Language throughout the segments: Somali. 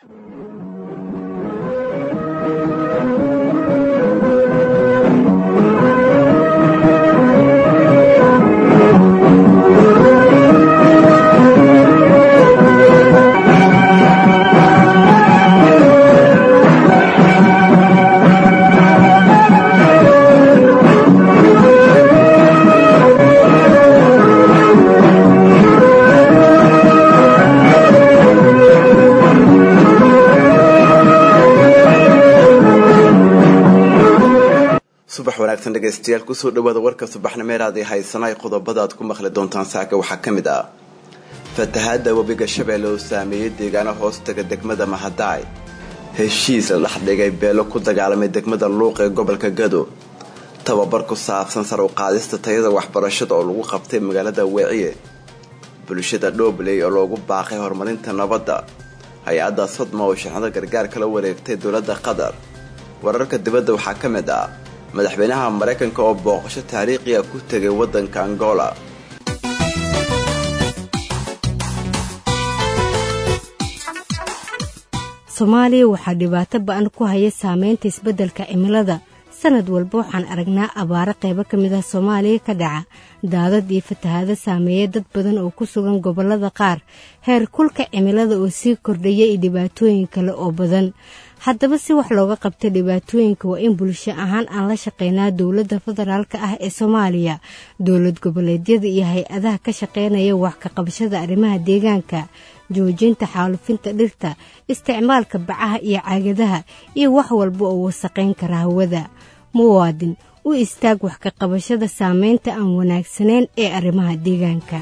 subax wanaagsan dhegaystayaal kusoo dhawaada warka subaxnimeeraad ee haysanay qodobada aad ku maqli doontaan saaka waxaa ka mid ah fatahaada webiga shabeelle oo saameeyey deegaano hoostaga degmada mahadaay heshiis la dhexdhigay beelo ku dagaalamay degmada luuq ee gobolka gado tababar ku saabsan sar u qaadista tayada waxbarashada oo lagu qabtay magaalada weeciye bulshada dhoobley oo loogu baaqay horumarinta nabadda hay-adda sodma oo shixnado gargaar kala wareegtay dowladda qatar wararka dibadda waxaa ka mid ah madaxweynaha maraykanka oo booqasho taariikhiya ku tegay waddanka angola soomaaliya waxaa dhibaato ba-an ku haya saameynta isbeddelka cimilada sanad walba waxaan aragnaa abaaro qaybo ka mid ah soomaaliya ka dhaca daadad iyo fatahaado saameeya dad badan oo ku sugan gobollada qaar heer kulka cimilada oo sii kordhaya iyo dhibaatooyin kale oo badan haddaba si wax looga qabta dhibaatooyinka waa in bulsho ahaan aan la shaqeynaa dowladda federaalka ah ee soomaaliya dowlad goboleedyada iyo hay-adaha ka shaqeynaya wax ka qabashada arrimaha deegaanka joojinta xaalufinta dhirta isticmaalka bacaha iyo caagadaha iyo wax walba oo wasaqayn kara hawada muwaadin u istaag wax ka qabashada saameynta aan wanaagsanayn ee arrimaha deegaanka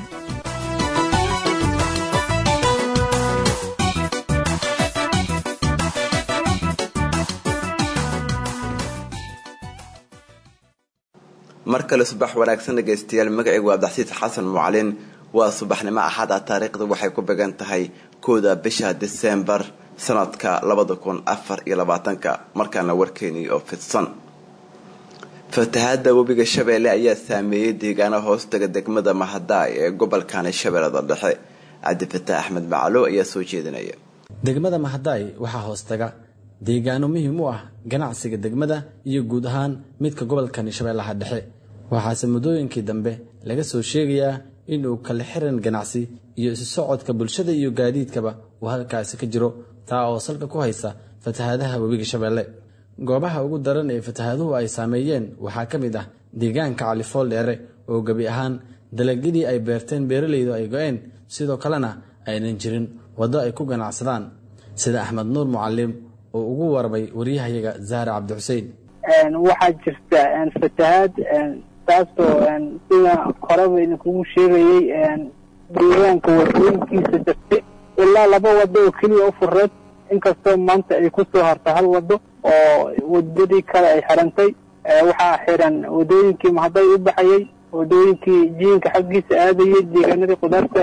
mar kale subax wanaagsan dhegaystayaal magacaygu abdaxsiis xasan mucalin waa subaxnimo axada taariikhda waxay ku began tahay kooda bisha disembar sanadka labada kun afar iyo labaatanka markaana warkeenii oo fidsan fatahaada webiga shabeelle ayaa saameeyey deegaano hoostaga degmada mahadaay ee gobolkani shabeellada dhexe cabdifataax axmed macalo ayaa soo jeedinaya degmada mahadaay waxaa hoostaga deegaano muhiim u ah ganacsiga degmada iyo guud ahaan midka gobolkani shabeellaha dhexe waxaase muddooyinkii dambe laga soo sheegayaa inuu kala xiran ganacsi iyo isu socodka bulshada iyo gaadiidkaba uu halkaasi ka jiro taa oo salka ku haysa fatahaadaha webiga shabeelle goobaha ugu daran ee fatahaaduhu ay saameeyeen waxaa ka mid ah deegaanka califool dheere oo gebi ahaan dalagyadii ay beerteen beeralaydu ay go-een sidoo kalena aynan jirin waddo ay ku ganacsadaan sida axmed nuur mucalim oo ugu warmay waryahayaga zahra cabdi xuseen waxaa jirta fatahaad taasoo sida horeba idinkugu sheegayey deegaanka wadooyinkiisa jirtay ilaa laba wado oo keliya u fureed inkastoo maanta ay ku soo harta hal wado oo wadadii kale ay xirantay waxaa xiran wadooyinkii mahaday u baxayey wadooyinkii jiinka xaggiisa aadayay deegaanadii qudaarta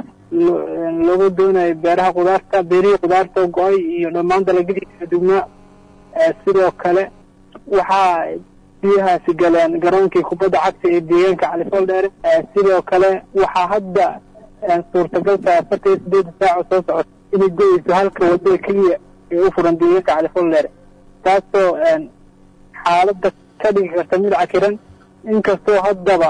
looga doonayo beeraha qudaarta beerihii qudaarta go-ay iyo dhammaan dalagyadii kala duwnaa sidoo kale waxaa biyahaasi galeen garoonkii kubadda cagta ee deegaanka califool dheere sidoo kale waxaa hadda suurtagal tahay afartan iyo sideeda saaco soo socota inay go-eyso halka wadada keliya ee u furan deegaanka califool dheere taasoo xaaladda ka dhigi karta mid cakiran inkastoo haddaba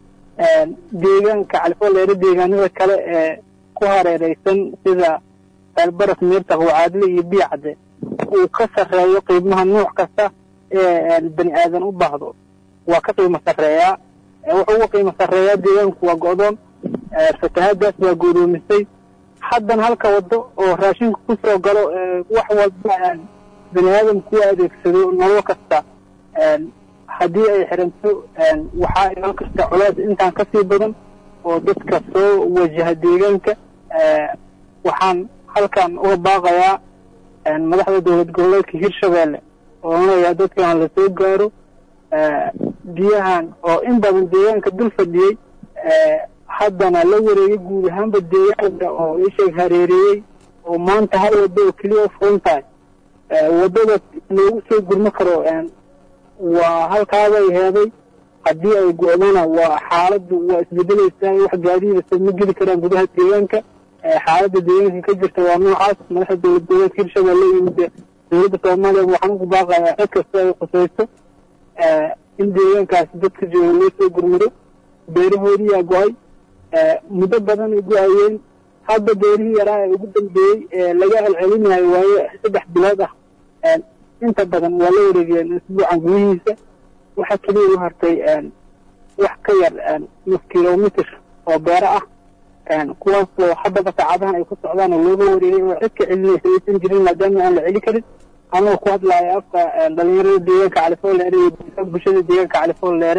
deegaanka califool dheere deegaanada kale ee ku hareereysan sida elbaras miirta qawcaadle iyo biyacde uu ka sarreeyo qiimaha nuuc kasta ee bani aadan u baahdo waa ka qiimo sarreeyaa wuxuu uga qiimo sarreeyaa deegaanku waa go-doon fatahaadaas waa goodoomisay haddan halka wado oo raashinku ku soo galo wax walba bani aadamku u adeegsado nolol kasta haddii ay xiranto waxaa iman karta culays intaan ka sii badan oo dadka soo wajaha deegaanka waxaan halkan uga baaqayaa madaxda dowlad goboleedka hirshabeelle oo onayaa dadkan la soo gaaro biyahan oo in badan deegaanka dul fadhiyey haddana la wareegay guud ahaanba deegaanka oo isheeg hareereeyey oo maanta hal waddo oo keliya u furan tahay waddada loogu soo gurmo karo waa halkaabay heeday haddii ay go-dana waa xaaladdu waa isbedelaysaa wax gaadiidasa ma geli karaan gudaha deegaanka xaaladda deegaanka ka jirta waa noocaas madaxda dowlad goboleedka hirshabelle iyo dowladda soomaaliya waxaan ugu baaqayaa cid kasta ay khusayso in deegaankaasi dadka jooga loo soo gurmado beerahoodiyaa go-ay muddo badan ay go-ayeen hadda beerihii yaraa ee ugu dambeeyey ee laga celcelinayo waayo saddex bilood ah inta badan waa la wareegeen isbuucan gudihiisa waxaa keliya u hartay wax ka yar nus kilomitr oo beero ah kuwaasoo haddaba saacadahan ay ku socdaan oo looga wareegay oo cid ka celinaysa aysan jirin maadaama aan la celi karin anoo ku hadlaayo afka dhalinyarada deegaanka califoolleere iyo bulshada deegaanka califoolleere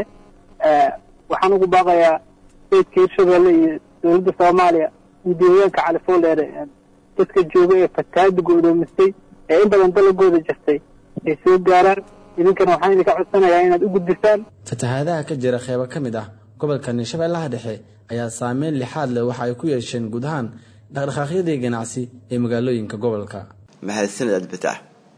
waxaan ugu baaqayaa statka hirshabelle iyo dowladda soomaaliya iyo deegaanka califoolleere dadka jooga ee fatahaada go-doomistay ee in badan dalagooda jirtay ay soo gaaraan idinkana waxaan idinka codsanayaa inaad u gudbisaan fatahaadaha ka jira qeybo ka mid ah gobolka shabeellaha dhexe ayaa saameyn lixaad leh waxa ay ku yeesheen guud ahaan dhaqdhaqaaqyadii ganacsi ee magaalooyinka gobolka mahadsanid adbitax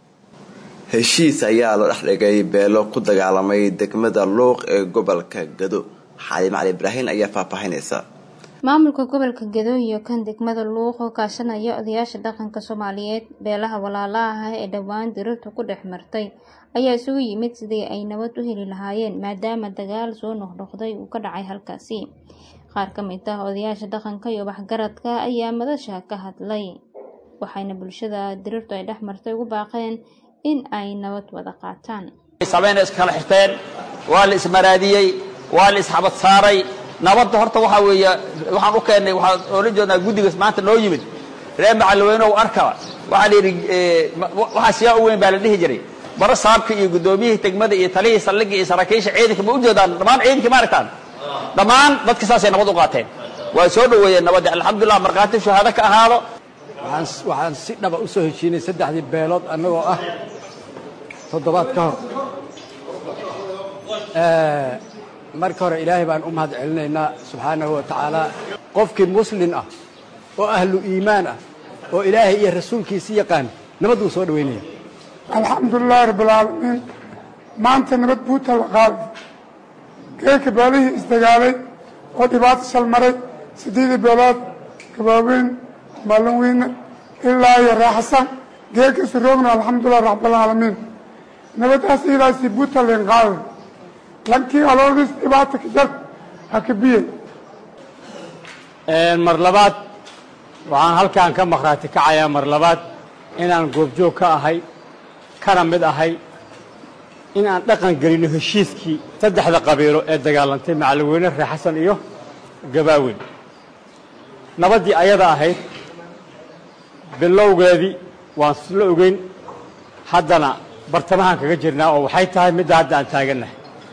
heshiis ayaa la dhex dhigay beelo ku dagaalamay degmada luuq ee gobolka gado xaali macali ibraahin ayaa faahfaahinaysa maamulka gobolka gado iyo kan degmada luuq oo kaashanaya odayaasha dhaqanka soomaaliyeed beelaha walaalaha ah ee dhowaan dirirtu ku dhex martay ayaa isugu yimid sidii ay nabad u heli lahaayeen maadaama dagaal soo noqnoqday uu ka dhacay halkaasi qaar ka mid ah odayaasha dhaqanka iyo waxgaradka ayaa madasha ka hadlay waxayna bulshada dirirtu ay dhex martay ugu baaqeen in ay nabad wada qaataan sabayna iskala xirteen waa la ismaraadiyey waa la isxabad saaray nabadda horta waxaa weeye waxaan u keennay waxaan oola jeednaa guddigaas maanta noo yimid reer macalweynow arka waxaa la yidhi waxaa siyaa u weyn baa la dhihi jiray bara saabka iyo guddoomiyihii degmada iyo talihii saldhigga iyo saraakiisha ciidanka ma u jeedaan dhammaan ciidankii ma aragtaan dhammaan dadka saasay nabad u qaateen waa soo dhoweeyeen nabadda alxamdulilah markhaati shahaado ka ahaado waxaan si dhaba u soo heshiinay saddexdii beelood annagoo ah toddobaad ka hor marka hore ilaahay baan u mahad celinaynaa subxaanahu wa tacaala qofkii muslin ah oo ahlu iimaan ah oo ilaahay iyo rasuulkiisi yaqaan nabad wuu soo dhowaynaya alxamdulilaahi rabbilcaalamiin maanta nabad buuta la qaaday geelka beelihii isdagaalay oo dhibaato shalmaray siddeedii beelood gabaaweyn maalin weyne ilaa iyo raaxasan geelkaisu roogna alxamdulilah rabbilcaalamiin nabadaas idaasi buuta leen qaaday lankii aloodis dhibaata ka jar ha ka biyey mar labaad waxaan halkaan ka makhraati kacayaa mar labaad inaan goobjoog ka ahay kana mid ahay in aan dhaqan gelino heshiiskii saddexda qabiilo ee dagaalantay macalweyne reer xasan iyo gabaaweyn nabaddii ayada ahayd bilowgeedii waan isla ogeyn haddana bartamahaan kaga jirnaa oo waxay tahay midda hadda aan taagannahay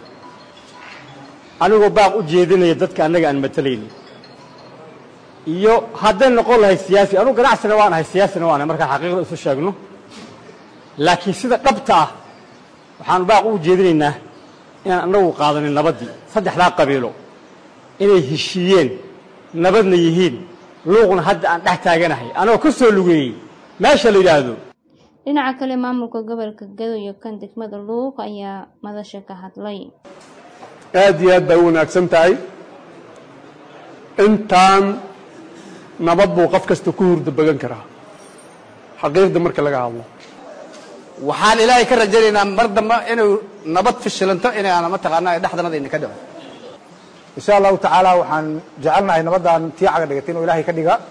anigoo baaq u jeedinaya dadka annaga aan matalaynin iyo hadday noqon lahay siyaasi anugu ganacsina waan ahay siyaasina waan ahay markaan xaqiiqda isu sheegno laakiin sida dhabta ah waxaanu baaq u jeedinaynaa inaan annagu qaadanin nabaddii saddexdaa qabiilo inay heshiiyeen nabadna yihiin luuqna hadda aan dhex taaganahay anagoo ka soo lugeeyey meesha la yidhaahdo dhinaca kale maamulka gobolka gado iyo kan degmada luuq ayaa madasha ka hadlay aad iyo aad bay u wanaagsan tahay intaan nabad buu qof kasta ku hurda bagan karaa xaqiiqda marka laga hadlo waxaan ilaahay ka rajaynaynaa mar dambe inuu nabad fishilanto inaan mataqaanaa dhexdanada idinka dhico insha allahu tacaala waxaan jecelnahay nabaddan tii caga dhigatay inuu ilaahay ka dhiga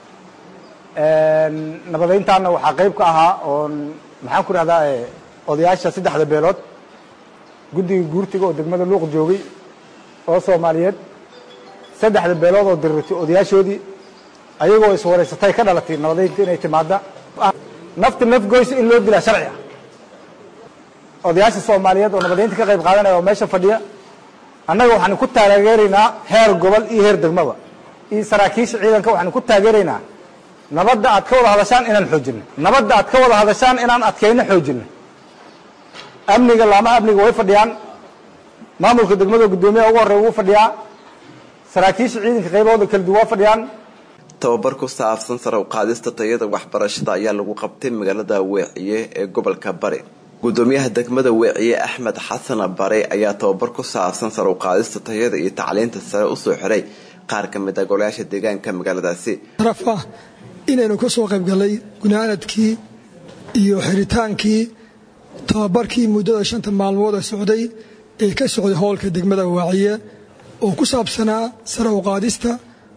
nabadayntaana waxaa qayb ka ahaa oon maxaan ku dhahdaa odayaasha saddexda beelood guddiga guurtiga oo degmada luuq joogay oo soomaaliyeed saddexda beelood oo diriirtay odayaashoodii ayagoo iswareysatay ka dhalatay nabadaynta inay timaada nafta nafgoysa in loo dilaa sharci ah odayaasha soomaaliyeed oo nabadaynta ka qayb qaadanaya oo meesha fadhiya annaga waxaanu ku taageeraynaa heer gobol iyo heer degmaba iyo saraakiisha ciidanka waxaanu ku taageeraynaa nabadda aad ka wada hadashaan inaan xoojinno nabadda aad ka wada hadashaan inaan adkayno xoojinno amniga laamaha amniga way fadhiyaan maamulka degmada guddoomiyaha ugu horreya wuu fadhiyaa saraakiisha ciidanka qaybahooda kala duwan waa fadhiyaan tababar ku saabsan sare u qaadista tayada waxbarashada ayaa lagu qabtay magaalada weeciye ee gobolka bari gudoomiyaha degmada weeciye axmed xasan bare ayaa tababar ku saabsan sare u qaadista tayada iyo tacliinta sare usoo xiray qaar ka mid a golayaasha deegaanka magaaladaasi sharaf ah inaynu ka soo qaybgallay gunaanadkii iyo xiritaankii tababarkii muddada shanta maalmooda socday ee ka socday howlka degmada waaciye oo ku saabsanaa sare u qaadista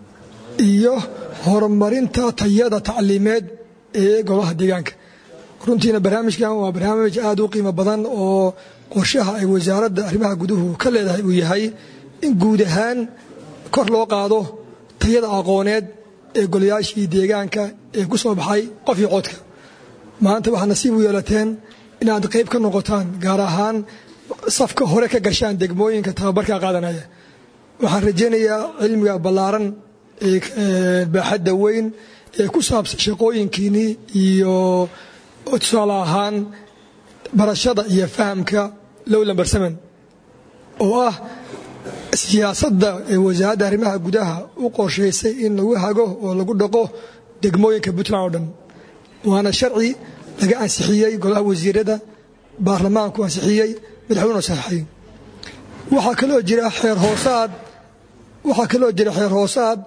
iyo horumarinta tayada tacliimeed ee golaha deegaanka runtiina barnaamijkan waa barnaamij aad u qiimo badan oo qorshaha ay wasaaradda arrimaha guduhu ka leedahay uu yahay in guud ahaan kor loo qaado tayada aqooneed ee golayaashii deegaanka ee ku soo baxay qof iyo codka maanta waxaad nasiib u yeelateen inaad qayb ka noqotaan gaar ahaan safka hore ka gashaan degmooyinka tababarka qaadanaya waxaan rajaynayaa cilmiga ballaaran ee baaxadda weyn ee ku saabsan shaqooyinkiinnii iyo tusaale ahaan barashada iyo fahamka low lamber seven oo ah siyaasadda ee wasaaradda arrimaha gudaha u qorshaysay in lagu hago oo lagu dhaqo degmooyinka puntland oo dhan waana sharci laga ansixiyey golaha wasiirada baarlamaanku ansixiyey madaxweynu saxay waxaa kaloo jira xeer hoosaad waxaa kaloo jira xeer hoosaad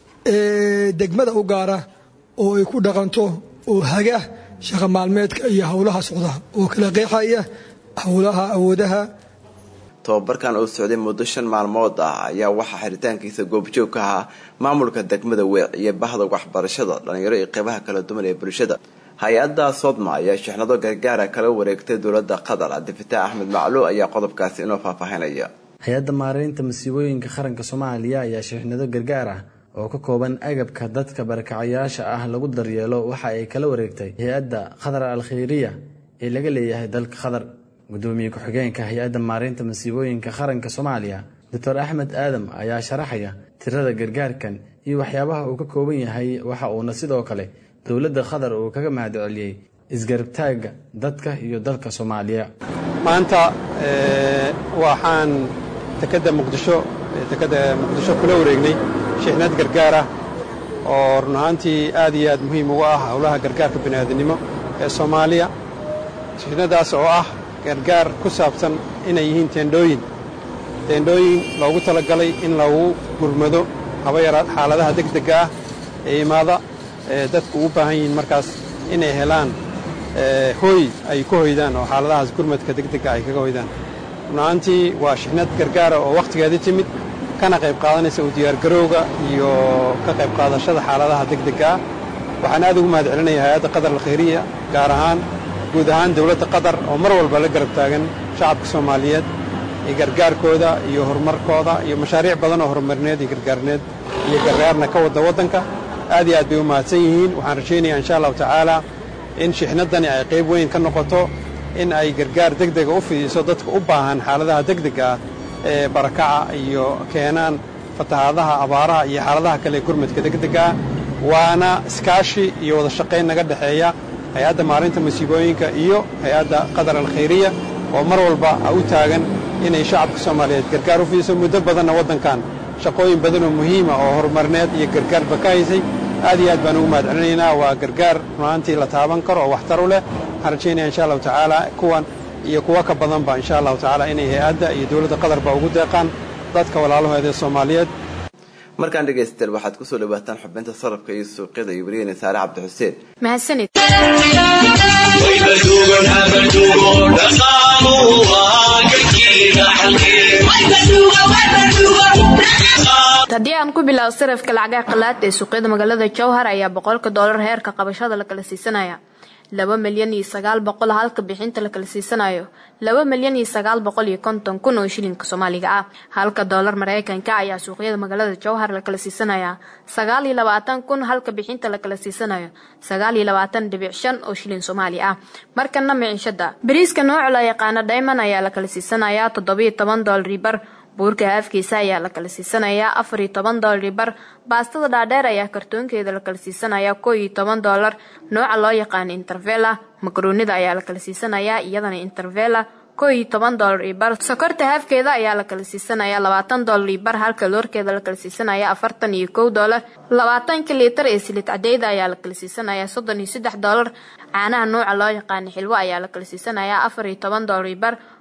ee degmada u gaara oo ay ku dhaqanto oo haga shaqa maalmeedka iyo howlaha socda oo kala qeexaya howlaha awoodaha tobabarkan oo socday muddo shan maalmood ah ayaa waxaa xiritaankiisa goobjoog ka ahaa maamulka degmada weec iyo bahda waxbarashada dhalinyaro iyo qeybaha kala duwan ee bulshada hay-adda sodma ayaa shixnado gargaara kala wareegtay dowladda qatar cabdifitaax axmed macluw ayaa qodobkaasi inoo faahfaahinaya hay-adda maareynta masiibooyinka qaranka soomaaliya ayaa shixnado gargaar ah oo ka kooban agabka dadka barakacayaasha ah lagu daryeelo waxa ay kala wareegtay hay-adda qatar al khayriya ee laga leeyahay dalka qatar gudoomiye ku-xigeenka hay-adda maareynta masiibooyinka qaranka soomaaliya doctor axmed aadam ayaa sharaxaya tirada gargaarkan iyo waxyaabaha uu ka kooban yahay waxa uuna sidoo kale dowladda qatar uu kaga mahad celiyey isgarabtaagga dadka iyo dalka soomaaliya maanta waxaan dekedda muqdisho dekedda muqdisho kula wareegnay shixnad gargaar ah oo run ahaantii aad iyo aad muhiim ugu ah howlaha gargaarka bini'aadanimo ee soomaaliya shixnadaas oo ah gargaar ku saabsan inay yihiin teendhooyin teendhooyin loogu talagalay in lagu gurmado haba yaraad xaaladaha degdegga ah ee imaada ee dadku ugu baahan yihiin markaas inay helaan hooy ay ku hoydaan oo xaaladahaas gurmadka degdegga ay kaga hoydaan runahaantii waa shixnad gargaara oo wakhtigeedii timid kana qayb qaadanaysa u diyaargarowga iyo ka qayb qaadashada xaaladaha degdegga ah waxaan aad ugu mahad celinaya hay-adda qatar alkhayriya gaar ahaan guud ahaan dowladda qatar oo mar walba la garab taagan shacabka soomaaliyeed iyo gargaarkooda iyo horumarkooda iyo mashaariic badan oo horumarineed iyo gargaarneed iyo gargaarna ka wadda waddanka aad iyo aad bay u mahadsan yihiin waxaan rajaynayaa insha allahu tacaala in shixnaddani ay qayb weyn ka noqoto in ay gargaar degdega u fidiso dadka u baahan xaaladaha degdega ah ee barakaca iyo keenaan fatahaadaha abaaraha iyo xaaladaha kale ee gurmadka degdega ah waana iskaashi iyo wada shaqayn naga dhexeeya hay-adda maarinta masiibooyinka iyo hay-adda qatar alkhayriya oo mar walba u taagan inay shacabka soomaaliyeed gargaar u fidiso muddo badanna waddankan shaqooyin badan oo muhiima oo horumarineed iyo gargaarba ka haysay aad iyo aad baan ugu mahad celinaynaa waa gargaar runaantii la taaban karo oo waxtar u leh waxaan rajaynaya insha allahu tacaala kuwan iyo kuwa ka badanba insha allahu tacaala inay hay-adda iyo dowladda qatarba ugu deeqaan dadka walaalahooda ee soomaaliyeed markaan dhegaystayaal waxaad kusoo dhawaataan xubinta sarafka iyo suuqyada iyo wariyeyna saare cabdi xuseen mahadsanid haddii aan ku bilaabo sarafka lacagaha qalaad ee suuqyada magaalada jowhar ayaa boqolka doolar heerka qabashada la kala siisanaya laba milyan iyo sagaal boqol halka bixinta la kala siisanayo laba milyan iyo sagaal boqol iyo konton kun oo shilinka soomaaliga ah halka doolar mareykanka ayaa suuqyada magaalada jowhar la kala siisanaya sagaal iyo labaatan kun halka bixinta la kala siisanayo sagaal iyo labaatan dhibic shan oo shilin soomaali ah markana miciishada bariiska nooca la yaqaano diamond ayaa la kala siisanaya toddobiyo toban doolar bar buurka haafkiisa ayaa la kala siisanayaa afar iyo toban doolar bar baastada dhaadheer ayaa kartoonkeeda la kala siisanayaa koo iyo toban doolar nooca loo yaqaano intervela makaroonida ayaa la kala siisanayaa iyadana intervela koo iyo toban doolar iyo bar sokorta haafkeeda ayaa la kala siisanayaa labaatan doolar iyo bar halka loorkeeda la kala siisanaya afartan iyo kow doolar labaatanka liitar ee silid cadeyda ayaa la kala siisanayaa soddon iyo saddex doolar caanaha nooca loo yaqaano xilwo ayaa la kala siisanayaa afar iyo toban doolar iyo bar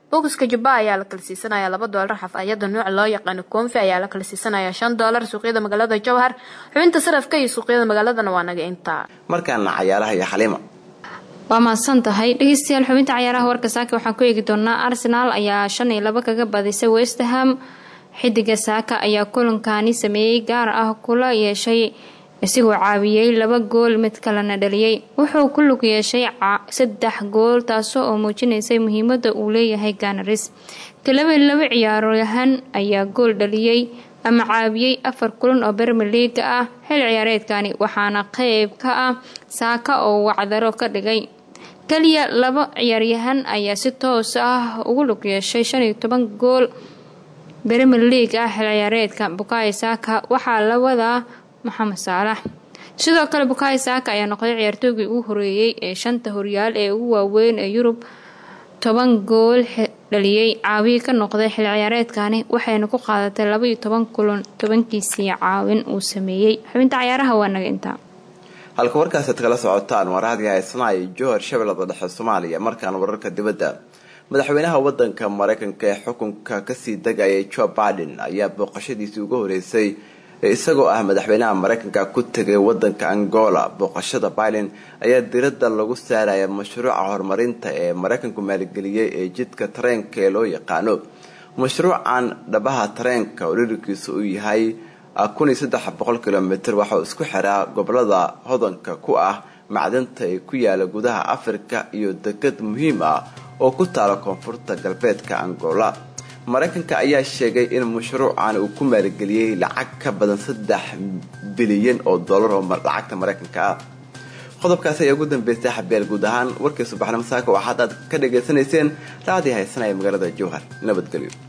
bokiska jubba ayaa la kala siisanaya laba doolar xafayada nuuc loo yaqaano koonfi ayaa la kala siisanaya shan doolar suuqyada magaalada jowhar xubinta sarafka iyo suuqyada magaaladana waa naga intaa markaana cayaaraha iyo xaliima waa mahadsan tahay dhegeystayaal xubinta cayaaraha warka saaka waxaan ku eegi doonaa arsenaal ayaa shan iyo laba kaga badisay westham xidiga saaka ayaa kulankani sameeyey gaar ah kula yeeshay isigoo caawiyey laba gool mid kalena dhaliyey wuxuu ku lug yeeshay saddex gool taasoo oo muujinaysay muhiimada uu leeyahay ganaris kalaba laba ciyaaryahan ayaa gool dhaliyey ama caawiyey afar kulan oo bermer liiga ah xil ciyaareedkani waxaana qeyb ka ah saaka oo wacdaro ka dhigay kaliya laba ciyaaryahan ayaa si toos ah ugu lug yeeshay shan iyo toban gool bermer league ah xil ciyaareedka bukayo saaka waxaa la wadaa maxamed saalax sidoo kale bukayo saaka ayaa noqday ciyaartoygii ugu horeeyey ee shanta horyaal ee ugu waaweyn ee yurub toban gool dhaliyey caawiye ka noqday xil ciyaareedkani waxayna ku qaadatay laba iyo toban kulan tobankiisii caawin uu sameeyey xubinta cayaaraha waa naga intaa halka warkaasaad kala socotaan waa raadiga haysanaaya johor shabeellada dhexe soomaaliya markaan wararka dibadda madaxweynaha wadanka mareykanka ee xukunka kasii degayay joe biden ayaa booqashadiisii ugu horeysay isagoo ah madaxweynaha mareykanka ku tegay wadanka angola booqashada biden ayaa diradda lagu saaraya mashruuca horumarinta ee mareykanku maalgeliyey ee jidka tareenka ee loo yaqaano mashruucan dhabaha tareenka oo dhirarkiisu uu yahay kilomitr waxauu isku xiraa gobolada hodanka ku ah macdanta ee ku yaala gudaha afrika iyo dekad muhiim ah oo ku taala koonfurta galbeedka angola mareykanka ayaa sheegay in mashruucan uu ku maalgeliyey lacag ka badan saddex bilyan oo dollar oo lacagta mareykanka ah qodobkaasi ayaa ugu dambeystay xabeel guud ahaan warkii subaxnimo saaka waxaad aad ka dhagaysanayseen raadii haysanaya magaalada jowhar nabadgelyo